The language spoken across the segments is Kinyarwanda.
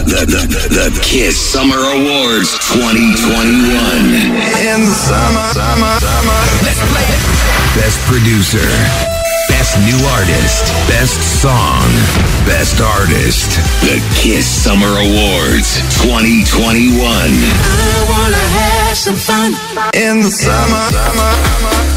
The, the, the, the Kiss Summer Awards 2021. In the summer, summer, summer. Best producer. Best new artist. Best song. Best artist. The Kiss Summer Awards 2021. In the summer, summer.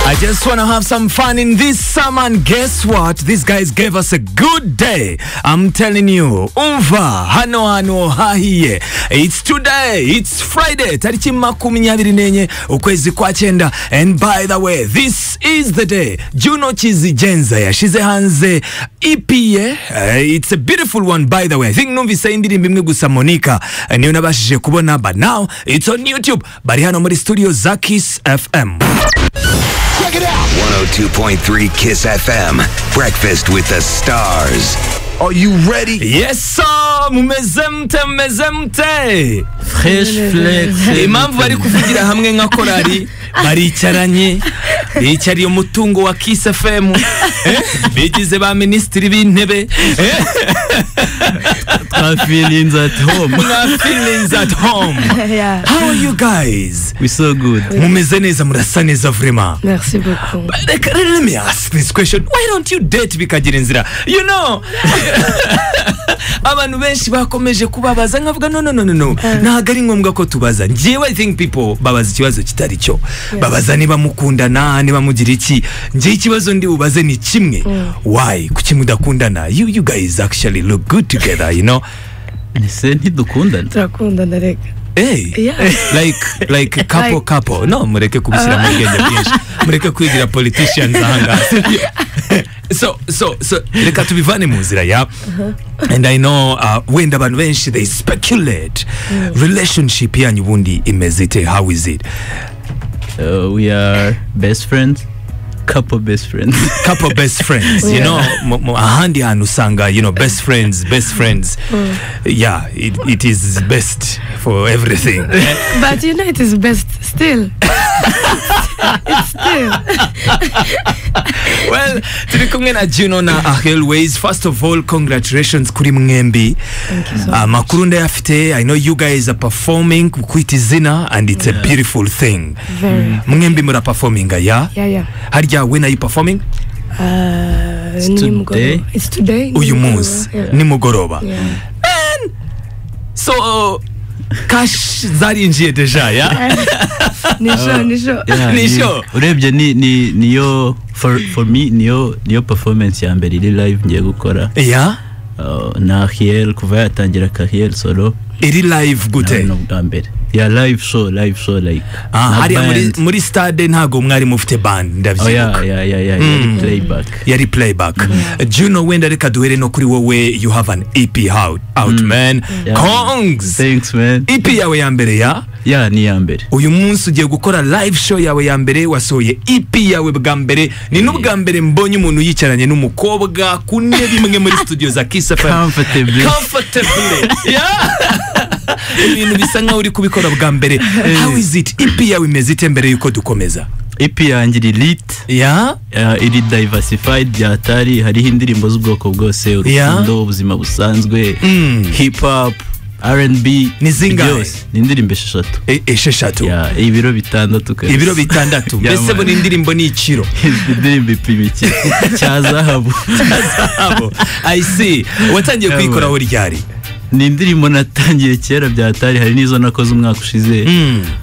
I just want to have some fun in this summer, and guess what? These guys gave us a good day. I'm telling you, umva hano hano hahiye. It's today. It's Friday. Tariki makumi nyabiri nenye ukwezi kwa chenda. And by the way, this is the day. Juno Chizi Jenza yashize hanze EP ye. Uh, it's a beautiful one by the way. I think numvise indirimbo imwe gusa Monica uh, niyo nabashije kubona but now it's on YouTube. Bari hano muri studio za Kiss FM. 102.3 Kiss FM. Breakfast with the stars. Are you ready? Yes sir, mumeze mute mumeze mute fresh flex impamvu bari kuvugira hamwe nka korari baricaranye bicariye umutungo wa Kiss FM eh? bigize ba minisitiri b'intebe eh? i feelings at home mwa feelings at home Yeah. how are you guys we so good mumeze neza murasa neza vrema Merci beaucoup. Like, let me ask this question why don't you date bikagira inzira you know abantu benshi bakomeje kubabaza nkavuga no no no no no ntabwo ari ngombwa ko tubaza njyewe i think people babaza ikibazo kitari cyo babaza niba mukundana niba mugira iki njyewe ikibazo ndi bubaze ni kimwe why kuki mudakundana you, you guys actually look good together you know ese ntidukundana Turakundana rega. Hey, Yeah. like like couple Like- couple no mureke kubishyira mu bwenge bwinshi mureke kwigira politicians ahangaha so so so reka tubivane mu nzira ya and i know uh, wenda abantu benshi they speculate relationship yanyu ubundi imeze ite how is it Uh, we are best friends couple best friends couple best friends you know mu- mu- ahandi hantu usanga you know best friends best friends yeah it, it is best for everything But you know it is best still. It's still. well turi kumwe na juno na ahelways first of all congratulations kuri mwembi amakuru ndayafite i know you guys are performing kwita izina and it's a beautiful thing Very. mwembi muraperforminga ya Yeah, yeah. harya when are you performing Uh, It's nimugoroba. today. It's today. uyu nimugoroba. munsi Yeah. nimugoroba Yeah. Man! so cash zarinjiye deja ya Nisho, nisho. Yeah, Ni ni- sure? urebye ni- ni- niyo for for me niyo niyo performance ya mbere iri live ngiye gukora ya Uh, na hiel kuva yatangira kahiel solo iri live gute nabona bwa mbere ya live show live show like Ah, na hariya muri, band. muri stade ntago mwari mufite band oh ndabyibuka yeah yeah yeah yeah yari playback yari playback juno wenda reka duhere no kuri wowe you have an ep out, out man Yeah. kongs thanks man ep yawe ya mbere ya yeah ni iya mbere uyu munsi ugiye gukora live show yawe ya mbere wasohoye ep yawe bwa mbere ni n'ubwa mbere mbonye umuntu yicaranye n'umukobwa ku ntebe imwe muri studio za kiss fm comfortably comfortably yeah ibintu bisa nkaho uri kubikora bwa mbere how is it ep yawe imeze ite mbere yuko dukomeza ep yanjye iri lit ya uh, iri diversified yatari hariho indirimbo z'ubwoko bwose urukundo Yeah. ubuzima busanzwe Mm. hip hop rnb Ni zingahe? byose ni indirimbo esheshatu E- esheshatu Yeah, ibiro bitandatu kabisa. ibiro bitandatu Yeah, mbese man. buri ndirimbo ni ikiro indirimbo ipima iki cya zahabu abo i see watangiye Yeah, kuyikora man. aho ryari ni indirimbo natangiye kera byatari hari n'izo nakoze umwaka ushize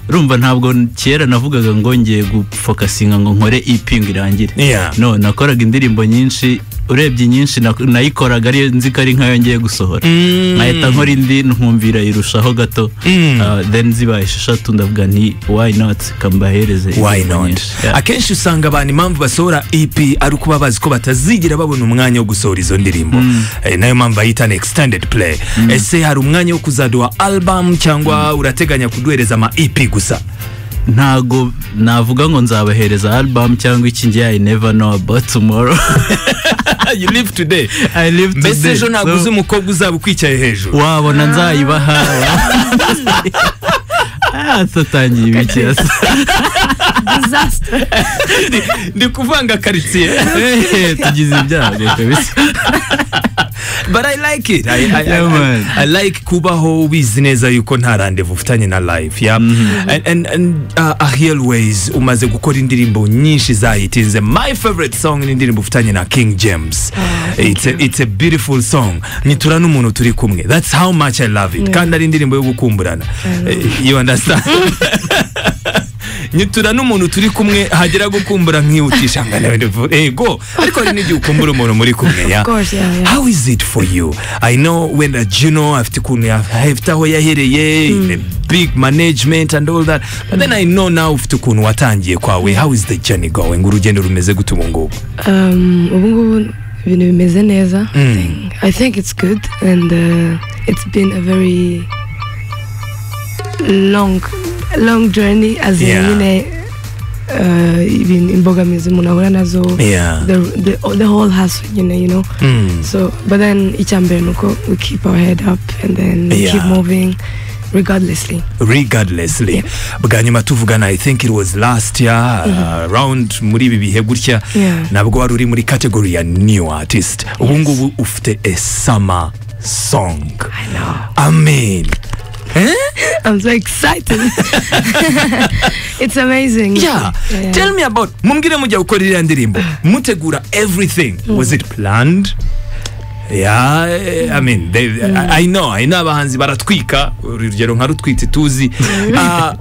urumva ntabwo kera navugaga ngo ngiye gufokasinga ngo nkore ipinga irangire Yeah. no nakoraga indirimbo nyinshi urebye inyinshi na- nayikoraga ariyo nzi ko ari nkayo ngiye gusohora nkahita nkora indi nkumvira irushaho gato Ah, then zibaye esheshatu ndavuga nti why not kambahereze why indirimbo not nyinshi. Yeah. akenshi usanga abantu impamvu basohora ep ari ukuba bazi ko batazigera babona umwanya wo gusohora izo ndirimbo Eh, nayo mpamvu bayita an extended play ese hari umwanya wo kuzaduha album cyangwa urateganya kuduhereza ama ep gusa ntago navuga ngo nzabahereza album cyangwa iki ngiye I never know about tomorrow you live today I live mbese today. ejo ntabwo So- uzi umukobwa uzaba ukwicaye hejuru wabona nzayibaha tutangiye ibiki Disaster. ndi kuvanga karitsiye tugize ibyago kabisa but i like it I, I, Yeah, man. I, I like kubaho wizi neza yuko nta randevu ufitanye na live yeah and, and, and uh, ahiel ways umaze gukora indirimbo nyinshi zahitinze my favorite song ni indirimbo ufitanye na king james it's a, it's a beautiful song nyitura n'umuntu turi kumwe that's how much i love it kandi ari indirimbo yo gukumburana Eh, you understand nyitura n'umuntu turi kumwe hagera gukumbura nkihutisha ngana ego ariko hari n'igihe ukumbura umuntu muri kumwe ya Of course, yeah, yeah. how is it for you i know when uh, juno afite ukuntu ya- afite aho yahereye in a big management and all that but then i know now ufite ukuntu watangiye kwawe how is the journey going urugendo rumeze gute ubu ngubu um, ubu ngubu ibintu bimeze neza i think it's good and uh, it's been a very long long journey as in Yeah. nyine uh, ibintu- imbogamizi umuntu ahura nazo Yeah. the, the, the whole hustle nyine you know Mm. so but then icya mbere ni uko we keep our head up and then we keep Yeah. moving regardlessly regardlessly bwa nyuma tuvugana i think it was last year uh, around muri ibi bihe gutya Yeah. nabwo wari uri muri category ya new artist ubu ngubu ufite a summer song amen i'm so excited it's amazing yeah. tell me about mumbwire mujya gukora iriya ndirimbo mutegura everything was it planned Yeah, I mean, they, I, I know, I know abahanzi baratwika urugero nka rutwitsi tuzi Ah,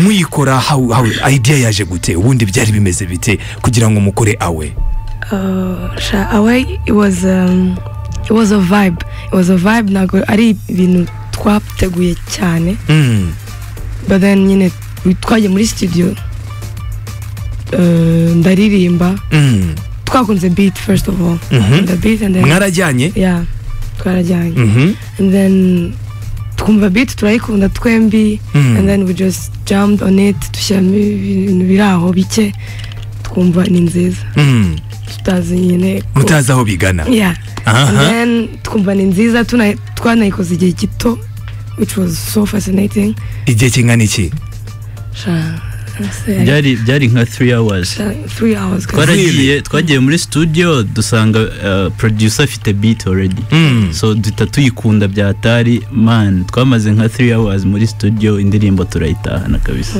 muyikora how, how, idea yaje gute ubundi byari bimeze bite kugira ngo mukore awe Uh, sha- away it was um, it was a vibe it was a vibe ntabwo ari ibintu twateguye cyane Mm, but then nyine twagiye muri studio uh, ndaririmba mm. twakunze beat first of all Mhm. the beat and then mwarajyanye yeah twarajyanye Mhm. and then twumva beat turayikunda twembi Mm. and then we just jammed on it dushyiramo ibintu biri aho bike twumva ni nziza Mm, tutazi nyine ko- mutazi aho bigana yeah Aha. and then twumva ni nziza tuna- twanayikoze igihe gito which was so fascinating igihe kingana iki Sha- ese- byari byari nka 3 hours sha- three hours twaragiye twagiye muri studio dusanga uh, producer afite beat already Mm. so duhita tuyikunda bya tari man twamaze nka 3 hours muri studio indirimbo turayitahana kabisa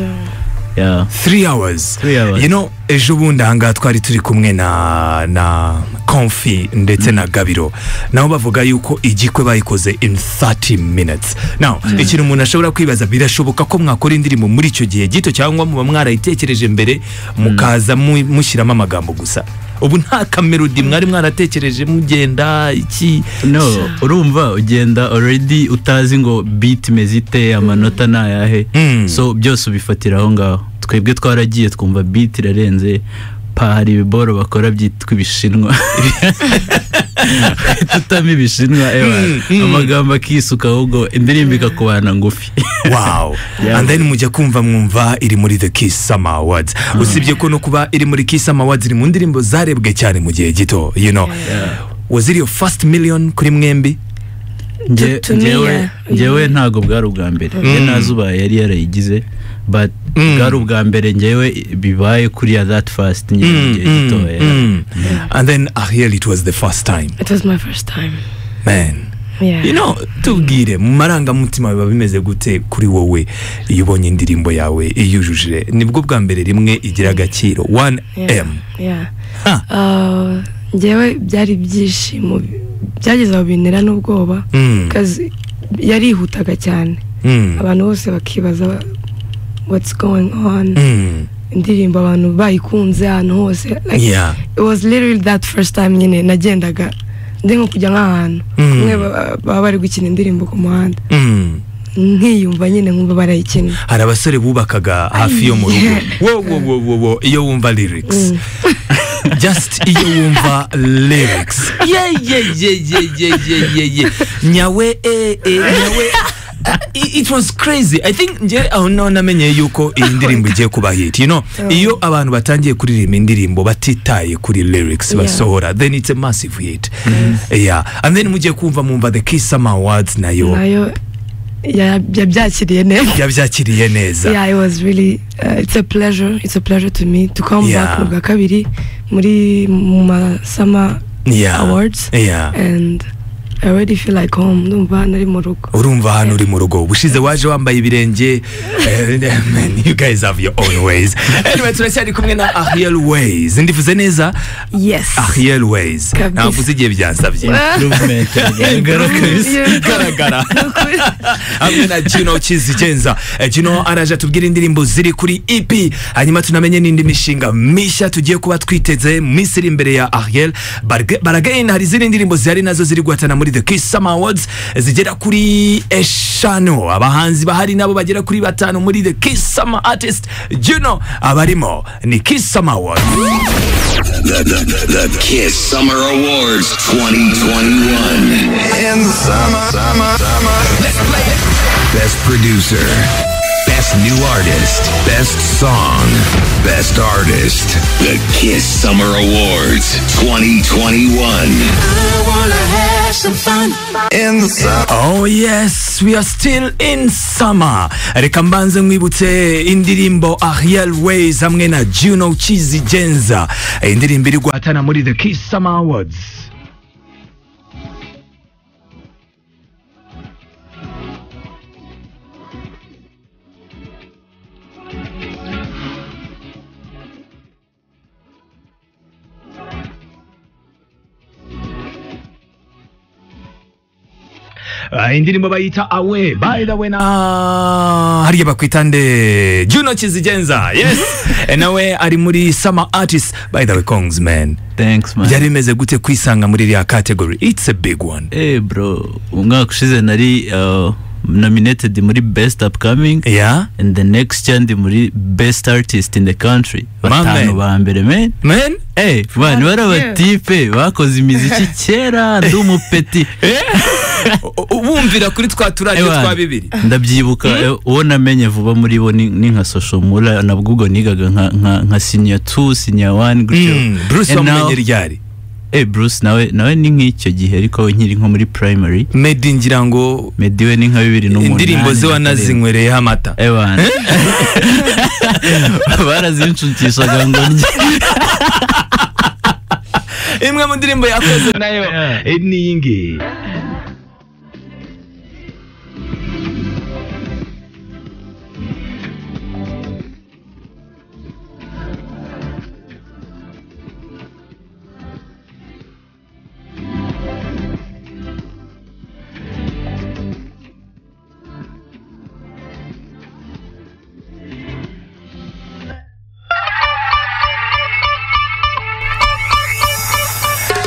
yeah. three hours. Three hours. you know ejo bundi ahangaha twari turi kumwe na na comfy ndetse na gabiro nabo bavuga yuko igikwe bayikoze in 30 minutes now ikintu umuntu ashobora kwibaza birashoboka ko mwakora indirimbo muri icyo gihe gito cyangwa muba mwarayitekereje mbere mukaza mu- mushyiramo amagambo gusa ubu nta kamerodi mwari mwaratekereje mugenda iki no urumva ugenda already utazi ngo beat imeze ite amanota ni ayahe Mm. so byose ubifatira aho ngaho twebwe twaragiye twumva beat irarenze pa hari ibiboro bakora byitwa ibishinwa tutamo ibishinwa ewa amagambo akisuka ahubwo indirimbo ikakubana ngufi wow Yeah. and then mujya kumva mwumva iri muri the kiss summer awards usibye ko no kuba iri muri kiss summer awards iri mu ndirimbo zarebwe cyane mu gihe gito you know was it your first million kuri mwembi Nge- To- to me, ngewe- yeah. ngewe ntabwo bwari ubwa mbere ye nazi ubaye yari yarayigize but bwari ubwa mbere ngewe bibaye kuriya that fast ngewe mu gihe gitoya Mm. and then ariel it was the first time it was my first time man yeah you know tubwire mu marangamutima biba bimeze gute kuri wowe iyo ubonye indirimbo yawe iyujujije nibwo bwa mbere rimwe igira agaciro 1m yeah, yeah. Ha. Uh, njyewe byari ibyishimo byageze aho bintera n'ubwoba Mm. kazi yarihutaga cyane Mm. abantu bose bakibaza what's going on Mm. indirimbo abantu bayikunze ahantu hose like Yeah. it was literally that first time nyine nagendaga ndi nko kujya nk'ahantu Mm. bamwe ba- baba bari gukina indirimbo ku muhanda Mm. nkiyumva nyine nkumva barayikina hari abasore bubakaga hafi yo mu rugo wo wo wo wo wo iyo wumva lyrics just iyo wumva lyrics ye ye ye ye ye ye ye ye nyawe e e nyawe Ah, i- it was crazy i think nje aho naho namenye yuko iyi ndirimbo igiye kuba hit you know iyo abantu batangiye kuririmba indirimbo batitaye kuri lyrics Yeah. basohora then it's a massive hit yeah and then mugiye kumva mumva the kiss summer awards nayo nayo ya- yabyakiriye neza yabyakiriye neza yeah it was really uh, it's a pleasure it's a pleasure to me to come Yeah. back mu bwa kabiri muri mu ma summer Yeah. awards Yeah. and I already feel like home ndumva nari mu rugo urumva hano uri mu rugo ubushize waje wambaye ibirenge eh, man, you guys have your own ways anyway turacyari kumwe na ariel ways ndivuze neza yes ariel ways Kabisa. ntavuze igihe byansabye Movement iragaragara kabisa. igaragara hamwe na gino kizigenza Eh, gino araje atubwira indirimbo ziri kuri ep hanyuma tunamenye n'indi mishinga mishya tugiye kuba twiteze mu minsi iri imbere ya ariel baragain hari izindi ndirimbo zihari nazo ziri guhatana muri the kiss summer awards eh, zigera kuri eshanu abahanzi bahari nabo bagera kuri batanu muri the kiss summer artist gino abarimo ni kiss summer awards The, the, the, the Kiss Summer Awards 2021. in the summer, summer, summer. Best producer. Best new artist. Best song. Best artist. The Kiss Summer Awards 2021. In the summer, Oh yes, we are still in summer. Reka mbanze mwibutse indirimbo Ariel Ways hamwe na Juno Chizi Genza. Eh, Indirimbo iri guhatana muri The Kiss Summer Awards. Ah, indirimbo bayita Away by the way na Ah, hariya bakwita nde Juno Chizi Genza. Yes. Eh, nawe ari muri summer artist by the way Kongs man. thanks man Byari bimeze gute kwisanga muri iriya category? It's a big one. Eh bro umwaka ushize nari uh, nominated muri best upcoming Yeah. and the next year ndi muri best artist in the country My batanu man. ba mbere man Man. Eh, man bari yeah. abatipe bakoze imiziki kera ndi umupeti bumvira kuri twa Eh, turadiyo man, twa bibiri ndabyibuka eh, uwo namenye vuba muri bo ni ni nka social mula nabwo ubwo nigaga nka nka nka senior 2 senior 1 gutyo bruce And now- wamumenye ryari eh Bruce nawe nawe ni nk'icyo gihe ariko nkiri nko muri primary medi ngira ngo mediwe ni nka bibiri n'umunani na indirimbo ze karindwi. wanazinywereyeho amata Ewana barazinshukishaga ngo ndye imwe mu ndirimbo yakoze nayo eh, ni iyi ngiyi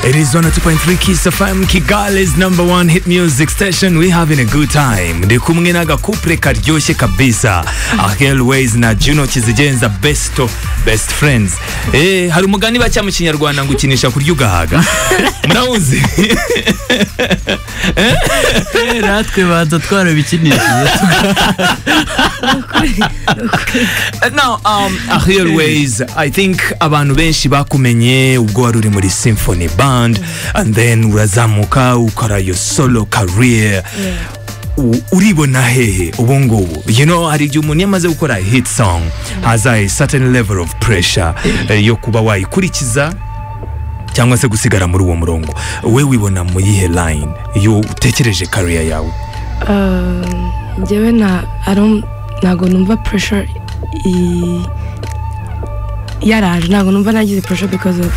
It is 102.3 Kiss FM Kigali's number one hit music station. We having a good time. Ndi kumwe na gakupre karyoshye kabisa. Ariel Ways na Juno Kizigenza best of best friends. Eh, hari umugani bacya mu kinyarwanda ngo ukinisha kurya ugahaga. Murawuzi. natwe banza twarabikinishije Now, um, Ariel Ways, I think abantu benshi bakumenye ubwo wari uri muri Symphony Band and then urazamuka ukora your solo career. U- uribona hehe ubu ngubu you know hari igihe umuntu iyo amaze gukora hit song has a certain level of pressure eh, yo kuba wayikurikiza cyangwa se gusigara muri uwo murongo we wibona mu yihe line iyo utekereje career yawe Uh, njyewe na I don't- ntago numva pressure i- yaraje ntago numva nagize pressure because of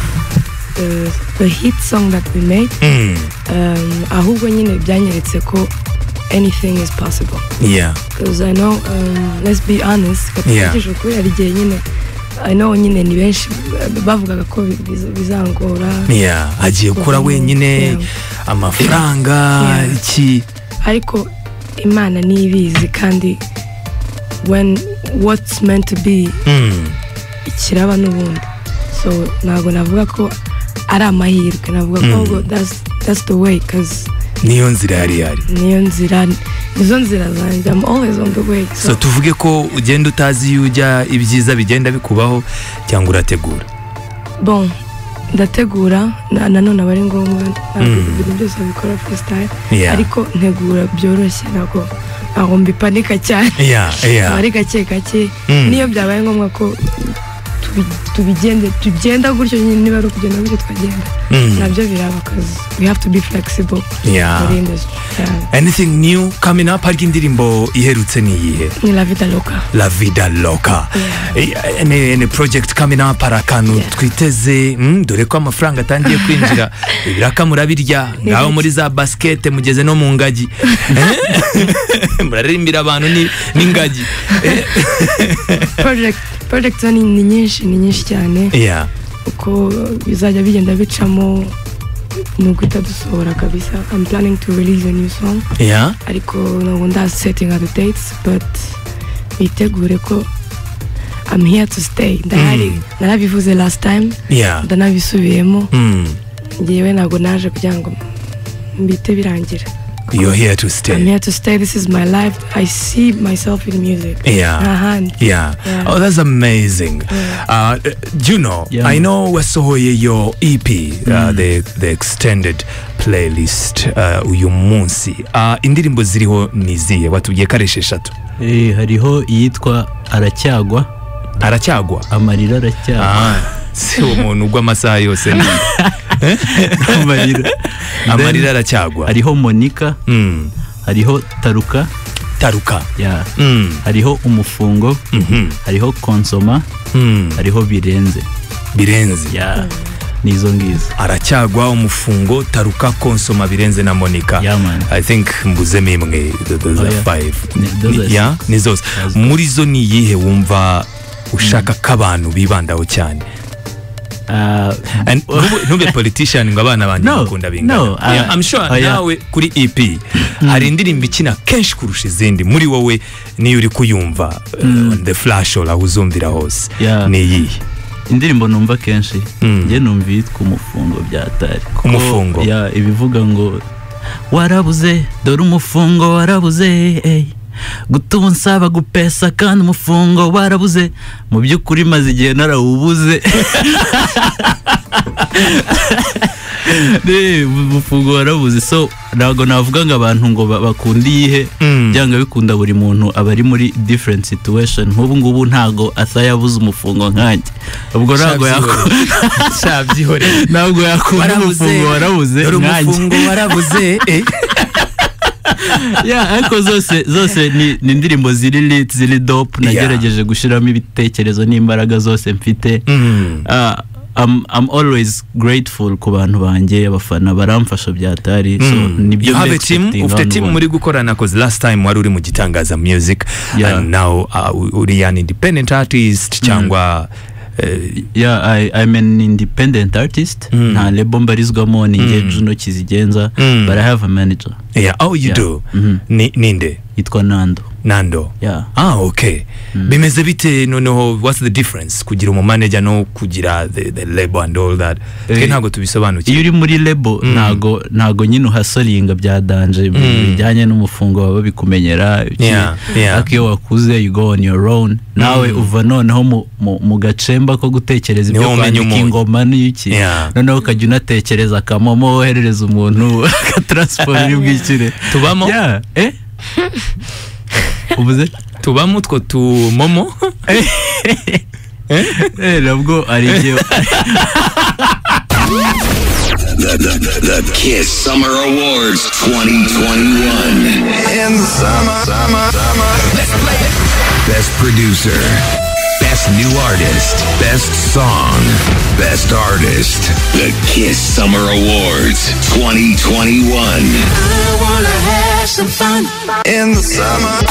the, the hit song that we made mm. um, ahubwo nyine byanyeretse ko anything is possible yeah because I know um, let's be honest Yeah. katigije ukuri hari igihe nyine I know nyine ni benshi uh, bavugaga ko bi- biza- bizangora yeah agiye gukora Guverinoma, wenyine yeah. amafaranga Yeah. iki ariko imana ntibizi kandi when what's meant to be Mm. ikiraba n'ubundi so ntabwo navuga ko ari amahirwe navuga ko ahubwo that's, that's the way cause niyo nzira yari yari niyo nzira nizo nzira zanjye I'm always on the way so, so tuvuge ko ugenda utazi iyo ujya ibyiza bigenda bikubaho cyangwa urategura bon ndategura na- nanone aba ari ngombwa ntabwo ibintu byose bikora freestyle Yeah. ariko ntegura byoroshye ntabwo ntabwo mbipanika cyane yeah, yeah. aba ari gake gake Mm. niyo byabaye ngombwa ko tu- tubi- tubigende tugenda gutyo nyine niba ari ukugenda gutyo twagenda nabyo biraba kazi we have to be flexible Yeah. muri industry Yeah. anything new coming up harya indirimbo iherutse ni iyihe ni la vida loca la vida loca Eh, any, any project coming up hari akantu Yeah. twiteze mm, dore ko amafaranga atangiye kwinjira ibiraka murabirya ngaho muri za basket mugeze no mu ngagi Eh? muraririmbira abantu ni- n'ingagi Eh, project project zo ni ni nyinshi ni nyinshi cyane yeah. uko bizajya bigenda bicamo ni uguhita dusohora kabisa I'm planning to release a new song Yeah. ariko ntabwo ndasetinga the dates but bitegure ko I'm here to stay ndahari narabivuze last time Yeah. ndanabisubiyemo Mm. ngewe ntabwo naje kugira ngo mbite birangira You're here to I'm stay. here to stay this is my life I see myself in music Yeah. ahandi Yeah. Yeah. Oh, that's amazing. Uh, uh, you know, Yeah. I know wasohoye your EP, uh, the, the extended playlist uh, uyu munsi. Uh, indirimbo ziriho niziye batubwiye ko ari esheshatu. Eh, hariho iyitwa aracyagwa Aracyagwa. amarira aracyagwa Ah, si umuntu ugwa amasaha yose ni amarira amarira aracyagwa. hariho monika Mm. hariho taruka Taruka. ya Mm. hariho umufungo Mhm. hariho konsoma Mm. hariho birenze Birenze. ya nizo ngizo aracyagwa umufungo taruka konsoma birenze na monica Yeah, man. i think mbuzemo imwe th- those Oh, are yeah. five Ni- those are Ni- yeah? ni zose Those are- muri zo ni iyihe wumva ushaka ko abantu bibandaho cyane Ah, And ntube- ntube politician ngo abana banjye No, bakunda bingana no, uh, Yeah, I'm sure oh, yeah. nawe kuri EP hari indirimbo ikina kenshi kurusha izindi muri wowe niyo uri kuyumva uh, on the flash all aho uzumvira hose Yeah. ni iyihe indirimbo numva kenshi Mm. njye numva iyitwa umufungo byatari kuko Umufungo. ya ibivuga ngo warabuze dore umufungo warabuze ey gutuma unsaba gupesa kandi umufungo warabuze mu by'ukuri maze igihe narawubuze Ne, umufungo warabuze so ntabwo navuga ngo abantu ngo ba- bakunda iyihe Mm. byanga bikunda buri muntu aba ari muri different situation nk'ubu ngubu ntago asa yabuze umufungo nkanjye ubwo ntabwo yakunda shabyihoreye ntabwo yakunda umufungo warabuze dore nkanjye umufungo warabuze eh. Yeah, ariko zose zose ni ni indirimbo ziri lit ziri dope Yeah. nagerageje gushyiramo ibitekerezo n'imbaraga zose mfite Mm. Ah, I'm, I'm always grateful ku bantu banjye abafana baramfasha byatari so nibyo you have a mba team expecting ufite hano team ubu. muri gukorana cause last time wari uri mu gitangaza music Yeah. and now uh, uri an independent artist cyangwa eh, yeah I, i'm an independent artist nta lebo mbarizwamo ni nge juno kizigenza Mm. but i have a manager yeah, oh you Yeah. do Mhm. Ni- ninde yitwa nando nando yeah ah okay bimeze bite noneho what's the difference kugira umumanager no kugira the, the label and all that twe Eh, ntabwo tubisobanukiwe iyo uri muri lebo ntago ntago nyine uhasoringa bya danje mu bintu bijyanye n'umufungo baba bikumenyera iki. Yeah, yeah. ariko iyo wakuze you go on your own nawe uva noneho mu- mu- mu gacemba ko gutekereza ibyo Niho umenya kwandika umuntu. ingoma n'iki Yeah. noneho ukajya unatekereza akamomo woherereza umuntu akataransiporo iri bwishyure Tubamo? Yeah, eh ubuze tubamo utwo tumomo Eh, nabwo ari igihe The, the, the, the Kiss Summer Awards 2021. In the summer, summer, summer. Best producer. Best new artist. Best song. Best artist. The Kiss Summer Awards 2021. In the summer.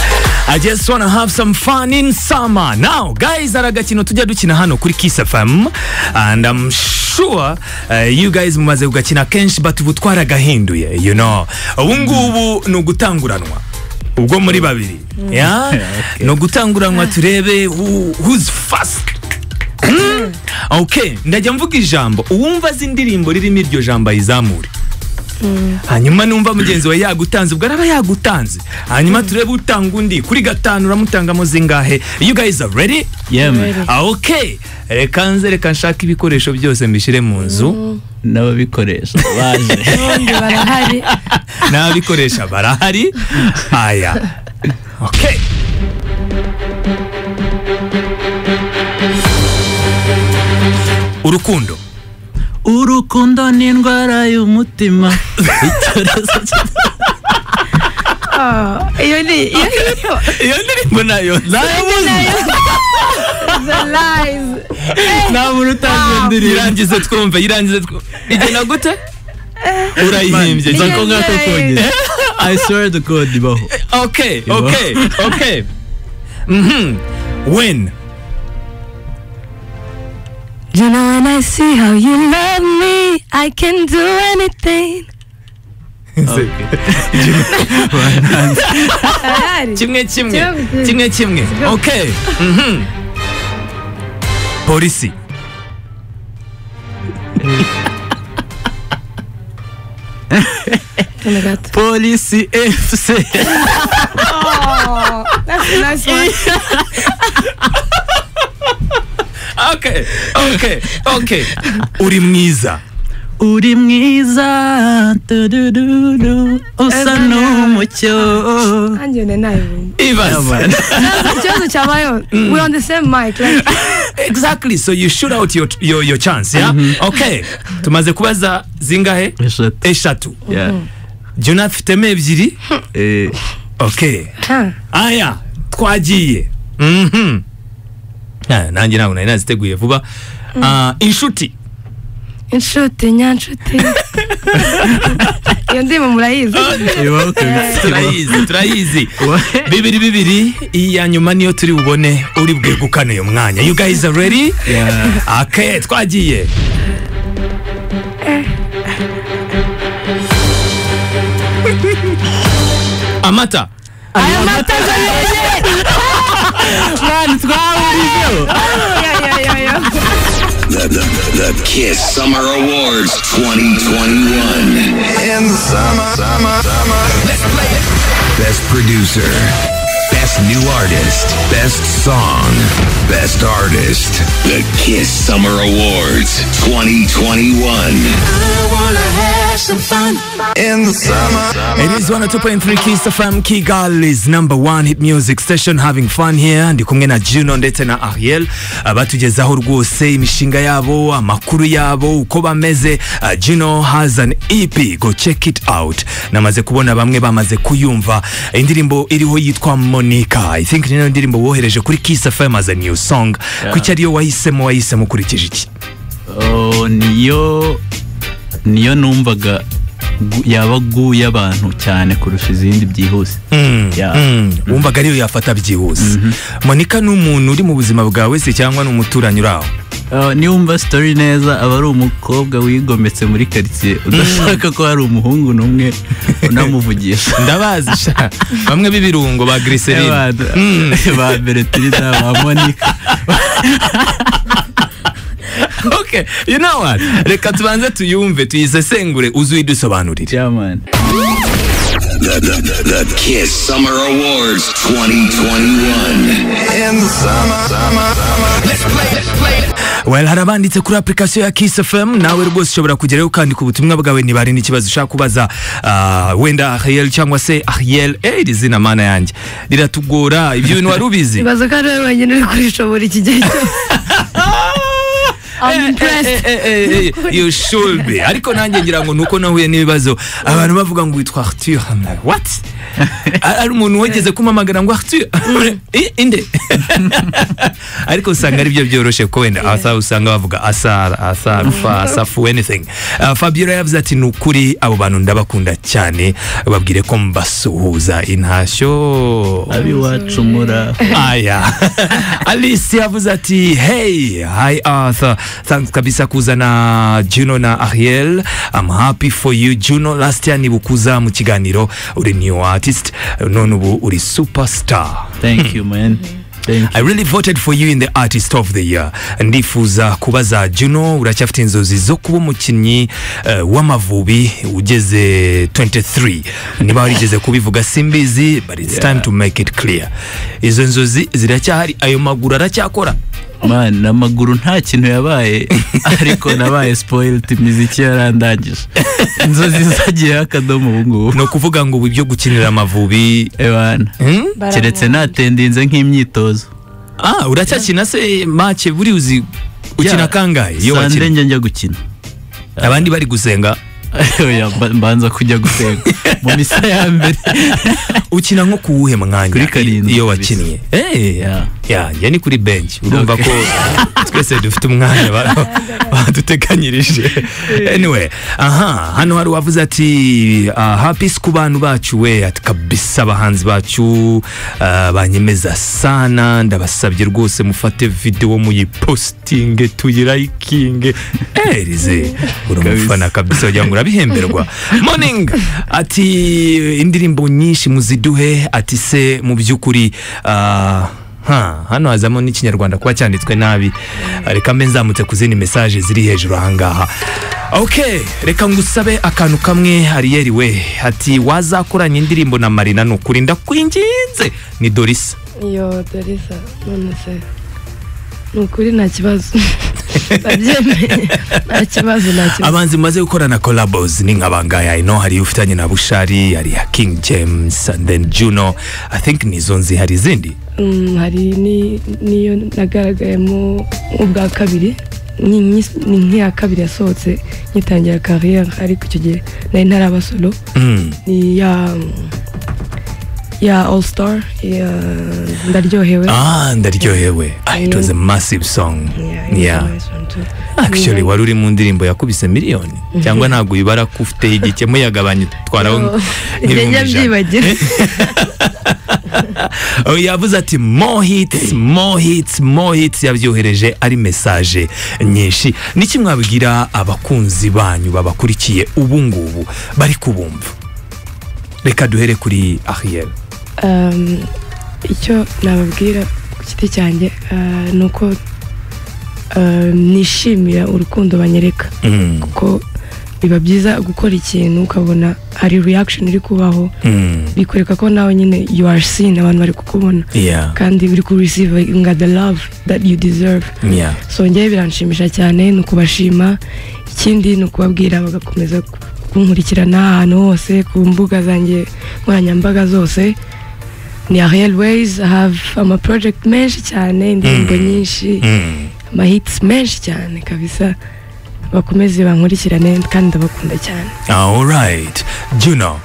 I just wanna have some fun in summer. Now, guys, hari agakino tujya dukina hano kuri Kiss FM and I'm sure uh, you guys mumaze kugakina kenshi but ubu twaragahinduye, you know. Ubu ngubu ni ugutanguranwa. Ubwo muri babiri. Yeah? Ni ugutanguranwa turebe who, who's fast. Hmm? Okay, ndajya mvuga ijambo. Uwumva azi indirimbo ririmo iryo jambo ayizamure. hanyuma numva mugenzi wawe yagutanze ubwo araba yagutanze hanyuma turebe utanga undi kuri gatanu uramutangamo zingahe you guys are ready yemwe ah, okay reka nze reka nshake ibikoresho byose mbishyire mu nzu n'ababikoresha baje abandi barahari n'ababikoresha barahari aya okay urukundo urukundo ni indwara y'umutima icyorezo cya- Ah, iyo ni iyo niyo iyo ndirimbo nayo nayabuze nayo the lies nta muntu utazi iyo ndirimbo irangize twumve irangize twumve igena gute urayihimbye Man, cyane. nako ngako Nice. kongera i swear to god ibaho okay You know? okay okay mhm when You know when I see how you love me I can do anything Arahari. kimwe kimwe Kimwe. kimwe kimwe okay mhm polisi Oh my god polisi fc Oh, that's a nice one. okay okay okay uri mwiza uri mwiza tudududu usa n'umucyo And you're the nine. ibaze Just Chamayo, we're on the same mic. Like, exactly so you shoot out your, your, your chance yeah? okay tumaze kubaza zingahe eshatu eshatu Yeah. jya unafitemo ebyiri Eh, okay huh? aya twagiye Mhm. Ah, nanjye ntabwo nari naziteguye vuba Ah, inshuti Inshuti nyanshuti. Iyo ndirimbo murayizi. ibaho kabisa. turayizi turayizi Wa- bibiri bibiri iya nyuma niyo turi bubone uri bwegukane uyu mwanya you guys are ready Yeah. okay twagiye amata Aya mata zanjye. mwana twahurijeho Yo, yo, yo, yo. The, the, the Kiss Summer Awards 2021. In the summer, summer, summer. Best Producer, Best New Artist, Best Song, Best Artist. The Kiss Summer Awards 2021. In the summer, It is 102.3 Kiss FM Kigali's number one hit music station having fun here ndi kumwe na Juno ndetse na Ariel uh, batugezaho rwose imishinga yabo amakuru yabo uko bameze uh, Juno has an EP go check it out namaze kubona bamwe bamaze kuyumva indirimbo iriho yitwa Monica I think niyo ndirimbo wohereje kuri Kiss FM as a new song kuki ariyo wahisemo wahisemo ukurikije iki Oh, niyo niyo numvaga gu- yaba guya abantu cyane kurusha izindi byihuse Yeah. Mm, wumvaga ariyo yafata byihuse monika ni umuntu uri mu buzima bwawe se cyangwa ni umuturanyi uri aho Ah, niba wumva sitori neza aba ari umukobwa wigometse muri karitsiye udashaka ko hari umuhungu n'umwe unamuvugisha ndabazi sha bamwe b'ibirungo ba giriserine Abantu- ba beretirida ba monika okay you know what reka tubanze tuyumve tuyisesengure uze uyidusobanurire jamani The, the, the, the Kiss Summer Awards 2021. in the summer, summer, summer. well hari abanditse kuri application ya kiss fm nawe rwose ushobora kugerayo ukandika ubutumwa bwawe niba hari n'ikibazo ushaka kubaza ah, wenda ariel cyangwa se ariel eh, iri zina mana yanjye riratugora ibyo bintu wari ubizi Ibaza ko ari wowe wenyine uri kurishobora iki gihe cyose. I'm Eh, eh, impressed. eh, eh, eh, eh, you should be ariko nanjye ngira ngo nuko nahuye n'ibibazo abantu bavuga ngo witwa arthur I'm like, what Ari- ari umuntu wageze kumamagara ngo arthur Eh, inde ariko usanga ari byo byoroshye ko wenda asa usanga bavuga asara asafa asafu anything uh, fabiola yavuze ati ni ukuri abo bantu ndabakunda cyane babwire ko mbasuhuza intashyo abiwacu muri Aya. Alice yavuze ati hey hi Arthur thanks kabisa kuzana Juno na Ariel I'm happy for you Juno last year nibukuza mu kiganiro uri new artist none ubu uri superstar thank you man thank I really voted for you in the artist of the year ndifuza kubaza Juno uracyafite inzozi zo kuba umukinnyi uh, w'amavubi ugeze 23 niba warigeze kubivuga simbizi but it's time to make it clear izo nzozi ziracyahari ayo maguru aracyakora you man amaguru nta kintu yabaye ariko nabaye spoiled imiziki yarandangije inzozi zagiyeho akadomo ubu ngubu ni ukuvuga ngo ubu ibyo gukinira amavubi ebana hmm? Baramwumva. keretse natendinze nk'imyitozo ah uracyakina se make buri uzi ukina kangahe iyo sande wakina njya njya gukina abandi bari gusenga Oya, mba- mbanza kujya gusenga mu misa ya mbere ukina nko ku wuhe Kuri mwanya karindwi iyo kabisa. wakinnye Eh, Yeah. yeah, njye ni kuri bench urumva ko twese dufite umwanya ba- baduteganyirije anyway aha hano hari uwavuze ati uh, hapisi ku bantu bacu we ati kabisa abahanzi bacu uh, banyemeza sana ndabasabye rwose mufate video muyipostinge tuyirayikinge erize uri umufana kabisa wagira ngo urabihemberwa morning ati indirimbo nyinshi muziduhe ati se mu by'ukuri uh, ha hano hazamo n'ikinyarwanda kuba cyanditswe nabi reka mbe nzamutse ku zindi mesaje ziri hejuru ahangaha ok reka ngusabe akantu kamwe ariyeri we ati wazakoranye indirimbo na marina ni ukuri ndakwinginze ni dorisa iyo dorisa none se ni ukuri nta kibazo ndabyemeye nta kibazo nta kibazo abanzi mumaze gukorana collabos ni nk'abangaya ino hari ufitanye na bushari hari ya king james and then juno i think nizo nzi hari izindi Mm, hari ni- n'iyo nagaragayemo ubwa kabiri ni nki- ni nk'iya kabiri yasohotse ngitangira kariyeri ariko icyo gihe nari ntaraba solo Mm. ni ya ya all star ya ndaryohewe ah ndaryohewe ah, it was a massive song Yeah, it was a yeah. nice one too. actually Ni- wari uri mu ndirimbo yakubise miliyoni cyangwa ntabwo uyibara ko ufite igikemu yagabanya utwaraho Yo, nk'ibihumbi njya ijana mbyibagira Oh, yavuze ati more hits more hits more hits yabyohereje ari mesaje nyinshi niki mwabwira abakunzi banyu babakurikiye ubu ngubu bari kubumva reka duhere kuri ariel Um, icyo nababwira ku giti cyanjye uh, ni uko uh, nishimira urukundo banyereka Mm, kuko biba byiza gukora ikintu ukabona hari reaction iri kubaho mm, bikwereka ko nawe nyine you are seen abantu bari kukubona yeah, kandi biri ku receive nga the love that you deserve yeah. so ngewe biranshimisha cyane ni ukubashima ikindi ni ukubabwira bagakomeza kunkurikirana ahantu hose ku mbuga zanjye nkoranyambaga zose ni ariel ways have ama project menshi cyane indirimbo nyinshi Mm. ama hits menshi cyane kabisa bakomeze bankurikirane kandi ndabakunda cyane all right juno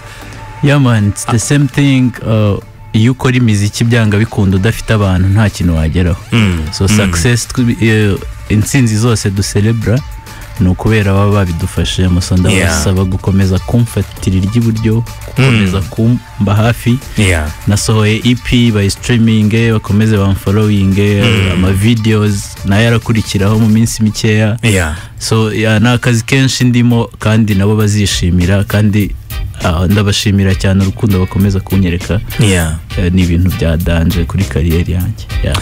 yeah man it's the same thing uh, iyo ukora imiziki byanga bikunda udafite abantu nta kintu wageraho Mm, so mm. success twi- eh, intsinzi zose ducerebra ni ukubera baba babidufashijemo so ndabasaba gukomeza kumfatira iry'iburyo gukomeza kumba hafi yeah. nasohoye ep bayisitiriminge bakomeze bamforowinge amavideos nayo arakurikiraho mu minsi mikeya Yeah. so ya, ni akazi kenshi ndimo kandi nabo bazishimira kandi ah, ndabashimira cyane urukundo bakomeza kunyereka Yeah. Eh, ni ibintu bya danje kuri kariyeri yanjye yeah.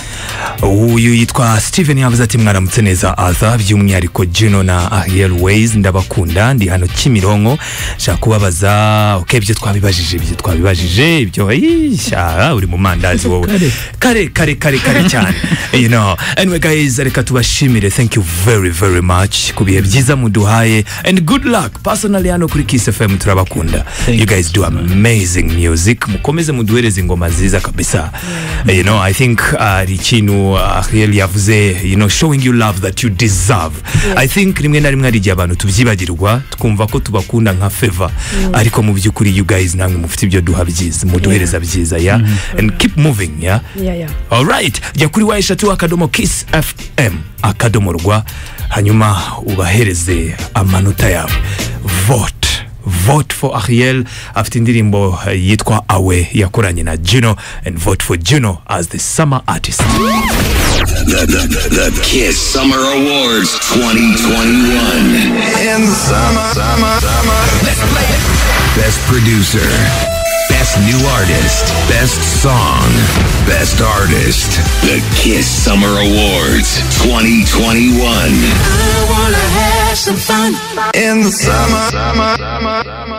uyu yitwa steven yavuze ati mwaramutse neza arthur by'umwihariko juno na ariel ways ndabakunda ndi hano kimironko nshaka kubabaza ok ibyo twabibajije ibyo twabibajije ibyo ishyara uri mu mandazi wowe kare kare kare kare cyane you know anyway guys reka tubashimire thank you very very much ku bihe byiza muduhaye and good luck personally hano kuri kiss fm turabakunda Thank you you guys do amazing music mukomeze muduhereze ingoma nziza kabisa you know i think hari uh, ikintu uh, Ariel yavuze you know showing you love that you deserve i think rimwe na rimwe hari igihe abantu tubyibagirwa twumva ko tubakunda nka favor ariko mu by'ukuri you guys namwe mufite ibyo duha byiza muduhereza byiza yeah and keep moving yeah yeah, yeah. alright jya kuri wa eshatu akadomo kiss fm akadomo rwa hanyuma ubahereze amanota yawe vote vote for ariel afite indirimbo eh, yitwa awe yakoranye na juno and vote for juno as the summer artist The, the, the, the Kiss Summer Awards 2021. In the summer, summer, summer. Best producer. Best new artist. Best song. Best artist. The Kiss Summer Awards 2021. In the summer, summer, summer, summer.